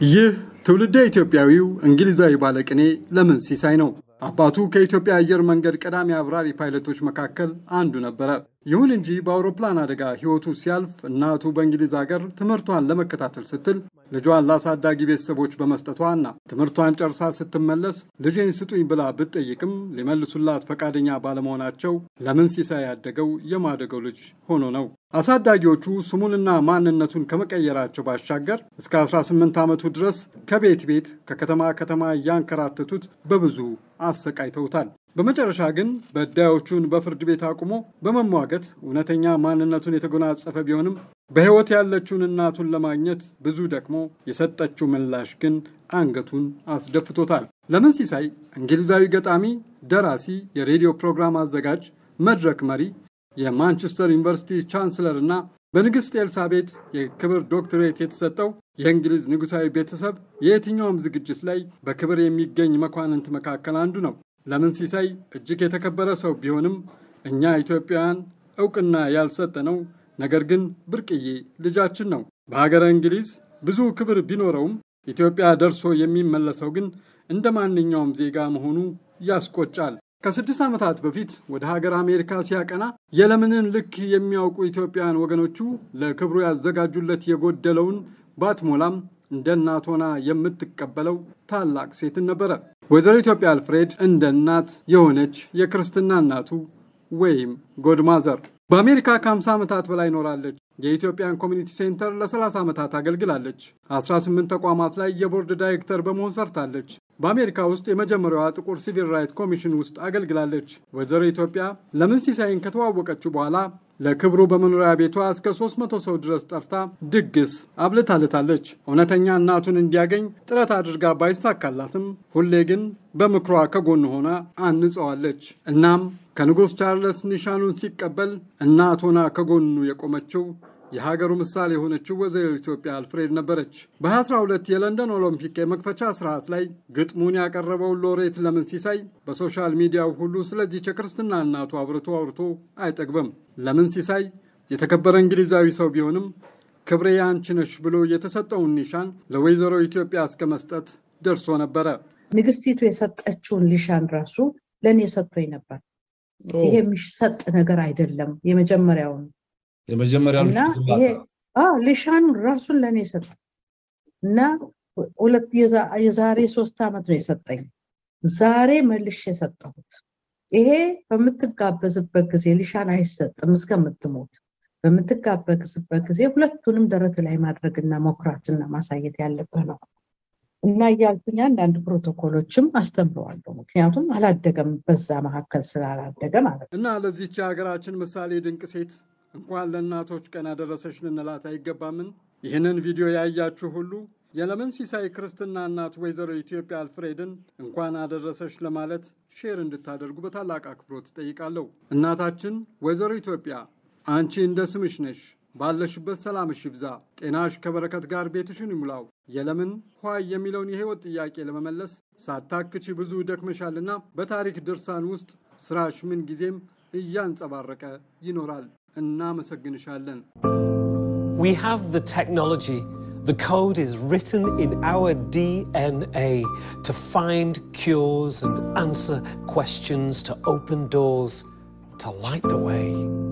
ይህ ትውልደ ኢትዮጵያዊው እንግሊዛዊ ባለቅኔ ለምን ሲሳይ ነው። አባቱ ከኢትዮጵያ አየር መንገድ ቀዳሚ አብራሪ ፓይለቶች መካከል አንዱ ነበረ። ይሁን እንጂ በአውሮፕላን አደጋ ሕይወቱ ሲያልፍ እናቱ በእንግሊዝ ሀገር ትምህርቷን ለመከታተል ስትል ልጇን ለአሳዳጊ ቤተሰቦች በመስጠቷና ትምህርቷን ጨርሳ ስትመለስ ልጄን ስጡኝ ብላ ብትጠይቅም ሊመልሱላት ፈቃደኛ ባለመሆናቸው ለምን ሲሳይ ያደገው የማደገው ልጅ ሆኖ ነው። አሳዳጊዎቹ ስሙንና ማንነቱን ከመቀየራቸው ባሻገር እስከ 18 ዓመቱ ድረስ ከቤት ቤት ከከተማ ከተማ እያንከራተቱት በብዙ አሰቃይተውታል። በመጨረሻ ግን በዳዮቹን በፍርድ ቤት አቁሞ በመሟገት እውነተኛ ማንነቱን የተጎናጸፈ ቢሆንም በሕይወት ያለችውን እናቱን ለማግኘት ብዙ ደክሞ የሰጠችው ምላሽ ግን አንገቱን አስደፍቶታል። ለምን ሲሳይ እንግሊዛዊ ገጣሚ፣ ደራሲ፣ የሬዲዮ ፕሮግራም አዘጋጅ፣ መድረክ መሪ የማንቸስተር ዩኒቨርሲቲ ቻንስለር እና በንግሥት ኤልሳቤት የክብር ዶክትሬት የተሰጠው የእንግሊዝ ንጉሣዊ ቤተሰብ የየትኛውም ዝግጅት ላይ በክብር የሚገኝ መኳንንት መካከል አንዱ ነው። ለምን ሲሳይ እጅግ የተከበረ ሰው ቢሆንም እኛ ኢትዮጵያውያን እውቅና ያልሰጠነው ነገር ግን ብርቅዬ ልጃችን ነው። በሀገረ እንግሊዝ ብዙ ክብር ቢኖረውም ኢትዮጵያ ደርሶ የሚመለሰው ግን እንደ ማንኛውም ዜጋ መሆኑ ያስቆጫል። ከስድስት ዓመታት በፊት ወደ ሀገር አሜሪካ ሲያቀና የለምንን ልክ የሚያውቁ ኢትዮጵያውያን ወገኖቹ ለክብሩ ያዘጋጁለት የጎደለውን ባትሞላም እንደ እናት ሆና የምትቀበለው ታላቅ ሴትን ነበረ። ወይዘሮ ኢትዮጵያ አልፍሬድ እንደ እናት የሆነች የክርስትና እናቱ ወይም ጎድማዘር በአሜሪካ ከ50 ዓመታት በላይ ኖራለች። የኢትዮጵያን ኮሚኒቲ ሴንተር ለ30 ዓመታት አገልግላለች። 18 ተቋማት ላይ የቦርድ ዳይሬክተር በመሆን ሰርታለች። በአሜሪካ ውስጥ የመጀመሪያዋ ጥቁር ሲቪል ራይት ኮሚሽን ውስጥ አገልግላለች። ወይዘሮ ኢትዮጵያ ለምን ሲሳይን ከተዋወቀችው በኋላ ለክብሩ በመኖሪያ ቤቷ እስከ 300 ሰው ድረስ ጠርታ ድግስ አብልታለታለች። እውነተኛ እናቱን እንዲያገኝ ጥረት አድርጋ ባይሳካላትም ሁሌ ግን በምክሯ ከጎን ሆና አንጸዋለች። እናም ከንጉሥ ቻርለስ ኒሻኑን ሲቀበል እናት ሆና ከጎኑ የቆመችው የሀገሩ ምሳሌ የሆነችው ወይዘሮ ኢትዮጵያ አልፍሬድ ነበረች። በ2012 የለንደን ኦሎምፒክ የመክፈቻ ስርዓት ላይ ግጥሙን ያቀረበው ሎሬት ለምን ሲሳይ በሶሻል ሚዲያው ሁሉ ስለዚህች የክርስትና እናቱ አብርቶ አውርቶ አይጠግብም። ለምን ሲሳይ የተከበረ እንግሊዛዊ ሰው ቢሆንም ክብሬ አንቺ ነሽ ብሎ የተሰጠውን ኒሻን ለወይዘሮ ኢትዮጵያ እስከ መስጠት ደርሶ ነበረ። ንግስቲቱ የሰጠችውን ሊሻን ራሱ ለእኔ ሰጥቶኝ ነበር። ይሄ የሚሰጥ ነገር አይደለም። የመጀመሪያውን የመጀመሪያው እና ይሄ ሊሻኑን ራሱን ለእኔ ሰጠ እና ሁለት የዛሬ ሶስት ዓመት ነው የሰጠኝ። ዛሬ መልሽ የሰጠሁት። ይሄ በምትጋበዝበት ጊዜ ሊሻን አይሰጥም እስከምትሞት። በምትጋበዝበት ጊዜ ሁለቱንም ደረት ላይ ማድረግና መኩራትና ማሳየት ያለብህ ነው እና እያልኩኝ አንዳንድ ፕሮቶኮሎችም አስተምረዋለሁ። ምክንያቱም አላደገም፣ በዛ መካከል ስላላደገ ማለት ነው። እና ለዚህች የሀገራችን ምሳሌ ድንቅ ሴት እንኳን ለእናቶች ቀን አደረሰሽ ልንላት አይገባምን? ይህንን ቪዲዮ ያያችሁ ሁሉ የለምን ሲሳይ ክርስትና እናት ወይዘሮ ኢትዮጵያ አልፍሬድን እንኳን አደረሰሽ ለማለት ሼር እንድታደርጉ በታላቅ አክብሮት እጠይቃለሁ። እናታችን ወይዘሮ ኢትዮጵያ አንቺ እንደ ስምሽ ነሽ። ባለሽበት ሰላምሽ ይብዛ፣ ጤናሽ ከበረከት ጋር ቤትሽን ይሙላው። የለምን ኋይ የሚለውን የህይወት ጥያቄ ለመመለስ ሳታክቺ ብዙ ደክመሻልና በታሪክ ድርሳን ውስጥ ስራሽ ምን ጊዜም እያንጸባረቀ ይኖራል። እናመሰግንሻለን። We have the technology. The code is written in our DNA to find cures and answer questions, to open doors, to light the way.